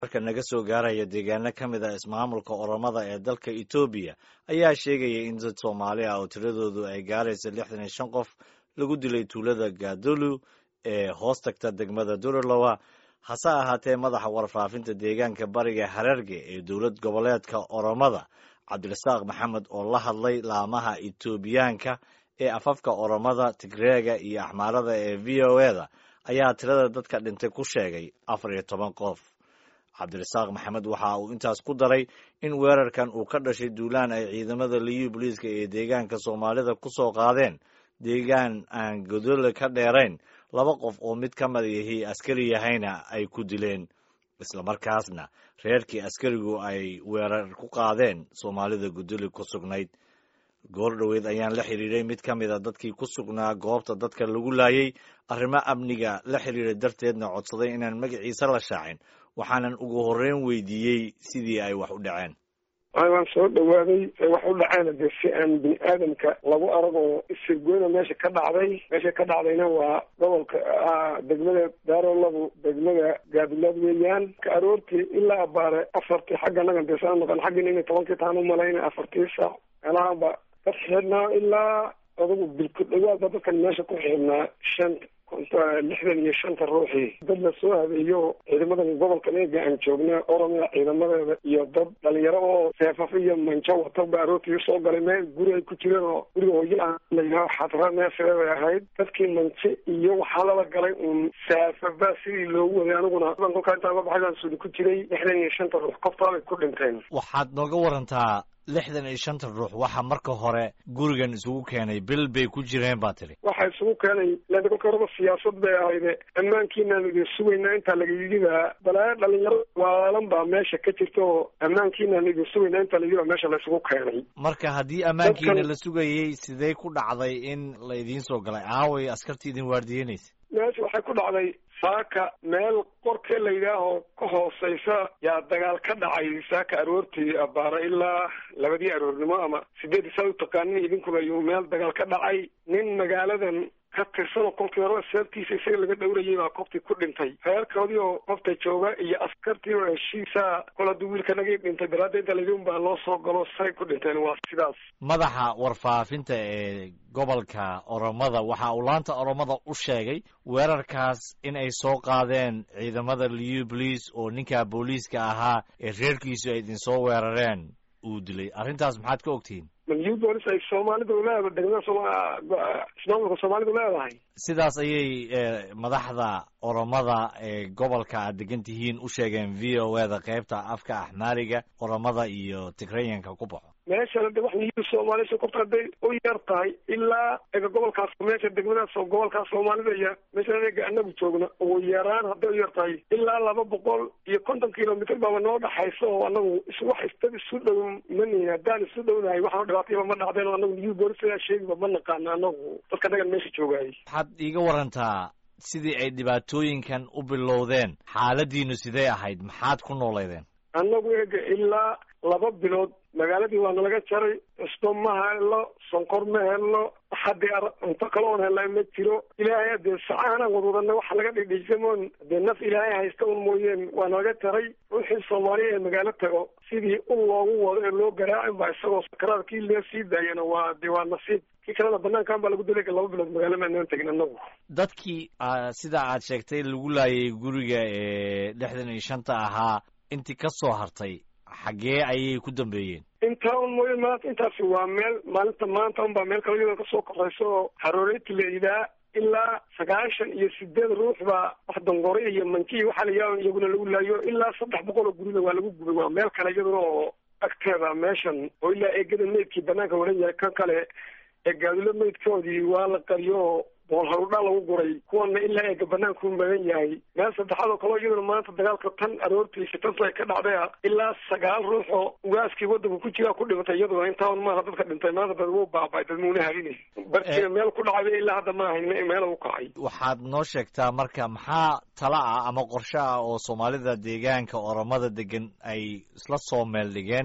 marka naga soo gaaraya deegaano ka mid a ismaamulka oromada ee dalka etoobiya ayaa sheegaya in dad soomaali ah oo tiradoodu ay gaaraysa lixdan iyo shan qof lagu dilay tuulada gaadolu ee hoos tagta degmada duralowa hase ahaatee madaxa warfaafinta deegaanka bariga hararge ee dowlad goboleedka oromada cabdirasaaq maxamed oo la hadlay laamaha etoobiyaanka ee afafka oromada tigreega iyo axmaarada ee v o e da ayaa tirada dadka dhintay ku sheegay afar iyo toban qof cabdirasaaq maxamed waxa uu intaas ku daray in weerarkan uu ka dhashay duulaan ay ciidamada liyu booliiska ee deegaanka soomaalida ku soo qaadeen deegaan aan godole ka dheerayn laba qof oo mid ka mid yahi askari yahayna ay ku dileen islamarkaasna reerkii askarigu ay weerar ku qaadeen soomaalida godole ku sugnayd goor dhoweed ayaan la xiriiray mid ka mid a dadkii ku sugnaa goobta dadka lagu laayay arrimo amniga la xiriira darteedna codsaday inaan magaciisa la shaacin waxaanan ugu horreyn weydiiyey sidii ay wax u dhaceen waan soo dhawaaday wax u dhaceena dee si aan bini aadamka lagu arag oo isirgoyna meesha ka dhacday meesha ka dhacdayna waa gobolka degmada daarolabu degmada gaadilaad weeyaan ka aroortii ilaa abaare afartii xagga nagan dee saa noqon xaggina inay tobankii taan u malayna afartii saac meelahaanba ka xidhnaa ilaa adugu bilku dhawaadba dadkan meesha ku xidhnaa shan lixdan iyo shanta ruuxii dad la soo habeeyo ciidamadan gobolka eega aan joogna oromia ciidamadeeda iyo dad dhalinyaro oo seefafo iyo manjo wata ba aroortii soo galay meel guri ay ku jireen oo guriga hooyo ah layidhaho xadra neefeebay ahayd dadkii manje iyo waxaa lala galay uun seefaba sidii loogu waday aniguna kolkaa intaan ka baxay baan sudi ku jiray lixdan iyo shanta ruux qoftaabay ku dhinteen waxaad nooga warantaa lixdan iyo shanta ruux waxaa marka hore gurigan isugu keenay bil bay ku jireen baa tiri waxaa isugu keenay len kolka horeba siyaasad bay ahayde ammaankiinaan idin sugaynaa intaa laga yidhibaa balaayo dhalinyaro waalan baa meesha ka jirta oo ammaankiinaan idin sugaynaa intaa layidhi baa meesha la isugu keenay marka haddii ammaankiina la sugayey sidee ku dhacday in la idiin soo galay aaway askartii idin waardiyeynaysa meesha waxay ku dhacday saaka meel qorkee la yidhaaho ka hooseysa yaa dagaal ka dhacay saaka aroortii abaara ilaa labadii aroornimo ama sideedii saa u taqaanin idinkuba ayuu meel dagaal ka dhacay nin magaaladan ka tirsanoo kolkii horeba seebtiisa isaga laga dhowrayay baa koftii ku dhintay reerkoodii oo qofta jooga iyo askartii oo heshiisa kol hadduu wiilka nagii dhintay daraadda inta layidhi baa loo soo galo say ku dhinteen waa sidaas madaxa warfaafinta ee gobolka oromada waxa uu laanta oromada u sheegay weerarkaas in ay soo qaadeen ciidamada liu boliis oo ninka booliiska ahaa ee reerkiisu ay idinsoo weerareen uu dilay arrintaas maxaad ka ogtihiin liu boolis ay soomaalidu leeda degmada ismaamulka soomaalidu leedahay sidaas ayay madaxda oromada ee gobolka aad degan tihiin u sheegeen v o e da qaybta afka axmaariga oromada iyo tigreyanka ku baxo meeshana de wax niyu soomaalisha korta hadday u yar tahay ilaa ega gobolkaas meesha degmadaas oo gobolkaas soomaalida iyo meesha ega anagu joogna ugu yaraan hadday u yar tahay ilaa laba boqol iyo konton kilomitr baaba noo dhaxaysa oo anagu iswax isdad isu dhow manihin haddaan isu dhownahay waxaan dhibaatayaba ma dhacdeen oo anagu niyu boolisaa sheegiba ma naqaana anagu dadka nagan meesha joogaayay waxaad iiga warantaa sidii ay dhibaatooyinkan u bilowdeen xaaladiinu sidee ahayd maxaad ku nooleydeen annagu ega ilaa laba bilood magaaladii waa nalaga jaray cusbo ma hello sonkor ma hello haddii cunto kale oon hellaa ma jiro ilaahay dee sacahanaan wadwadana waxa laga dhidhiisamoon dee naf ilaahay haysta un mooyeen waa nalaga jaray ruuxii soomaaliya ee magaalo tago sidii un loogu wado ee loo garaacin baa isagoo sakaraad kii lee sii daayana waa dee waa nasiib kii kalena banaankan baa lagu dilay laba bilood magaalo maanaan tegin anagu dadkii sida aad sheegtay lagu laayay guriga ee lixdan iyo shanta ahaa intii ka soo hartay xaggee ayay ku dambeeyeen intaa un mooye maanta intaasi waa meel maalinta maanta un baa meel kale iyadoo kasoo korayso oo harooreyta la yidhaha ilaa sagaashan iyo sideed ruux baa wax dongore iyo manki waxaa la yidhaha iyaguna lagu laayo ilaa saddex boqol oo gurida waa lagu gubay waa meel kale iyaduna oo agteeda meeshan oo ilaa eegada meydkii banaanka waran yahay kan kale ee gaadilo meydkoodii waa la qariyo bool harudhaa lagu guray kuwana ilaa eega banaanku magan yahay meel saddexaad oo kaleo iyaduna maanta dagaalka tan aroortii sitantu ay ka dhacday a ilaa sagaal ruux oo ugaaskii waddanka ku jiraa ku dhimatay iyaduna intaan maaha dadka dhintay maanta dad wuu baabay dad muuna halinay barkiina meel ku dhacday ilaa hadda ma ahayn meel u kacay waxaad noo sheegtaa marka maxaa tala ah ama qorshe ah oo soomaalida deegaanka oromada degan ay isla soo meel dhigeen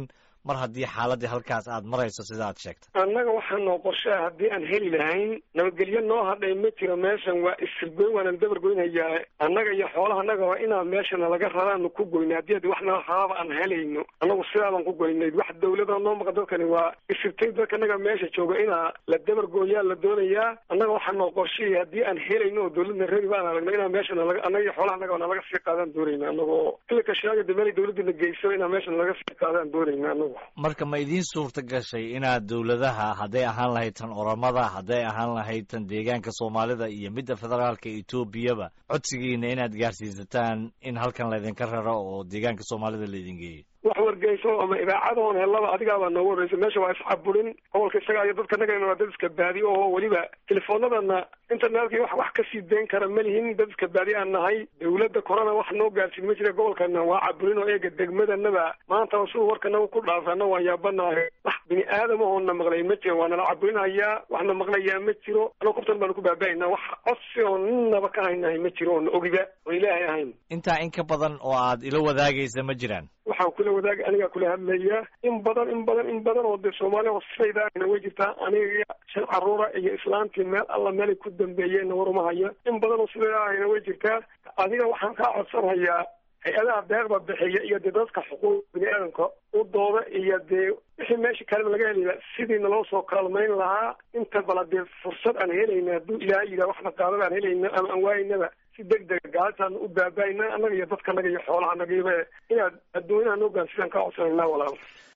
mar haddii xaaladii halkaas aad marayso sida aad sheegtay annaga waxaa noo qorshaa haddii aan heli lahayn nabadgelyo noo hadhay ma jiro meeshan waa isirgoyn waanaan dabargoynhayaa annaga iyo xoolaha annaga waa inaan meeshana laga raraanu ku goyna haddii ad wax nala raraba aan helayno annagu sidaabaan ku goynayd wax dawlada noo maqa dadkani waa isirtay dadka annaga meesha jooga inaa la dabargooyaa la doonayaa annaga waxaa noo qorshaya haddii aan helayno oo dawladna rari baan aragno inaan meeshana laga annaga iyo xoolaha annaga na laga sii qaadaan doonayna annagoo ilika shaaga de meel dawladana geyso inaan meeshana laga sii qaadaan doonayna annagu marka ma idiin suurta gashay inaad dawladaha hadday ahaan lahayd tan oramada hadday ahaan lahayd tan deegaanka soomaalida iyo midda federaalka etoobiyaba codsigiina inaad gaarsiisataan in halkan laydinka raro oo deegaanka soomaalida laydin geeyo wax wargeyso ama idaacadahoon helaba adigaabaa noogu horreysa meesha waa iscaburin gobolka isaga iyo dadka nagana waa dad iska baadi oo weliba telefoonadana internetka wax wax kasii dayn kara ma lihin dad iska baadi aan nahay dawladda korona wax noo gaarsiin ma jira gobolkana waa caburin oo eega degmadanaba maanta siduu warkanaga ku dhaafana waan yaabanahay wax bini aadamahoona maqlay ma jiro waa nala caburinhayaa waxna maqlayaa ma jiro ano kubtan baanu ku baaba-aynaa wax codsi oo ninaba ka haynahay ma jiro oona ogiba oo ilaahay ahayn intaa in ka badan oo aad ila wadaagaysa ma jiraan waxaan kula wadaag anigaa kula hadlaya in badan in badan in badan oo dee soomaaliya sidaydaana way jirtaa aniga shan caruura iyo islaantii meel alla meelay ku dambeeyeenna waruma hayo in badan oo sidaydaahayna way jirtaa adiga waxaan kaa codsanhayaa hay-adaha deeqda bixiya iyo dee dadka xuquuq bini aadamka u dooda iyo dee wixii meesha kaleba laga helaya sidii naloo soo kaalmayn lahaa inta bala dee fursad aan helayna hadduu ilaahay yidhaha waxna qaadada aan helayna ama aan waaynaba si deg dega gaalitaan u baabaayna annaga iyo dadka naga iyo xoolaha nagaiba inaad adduunyaha noo gaarsidaan kaa codsanayna walaal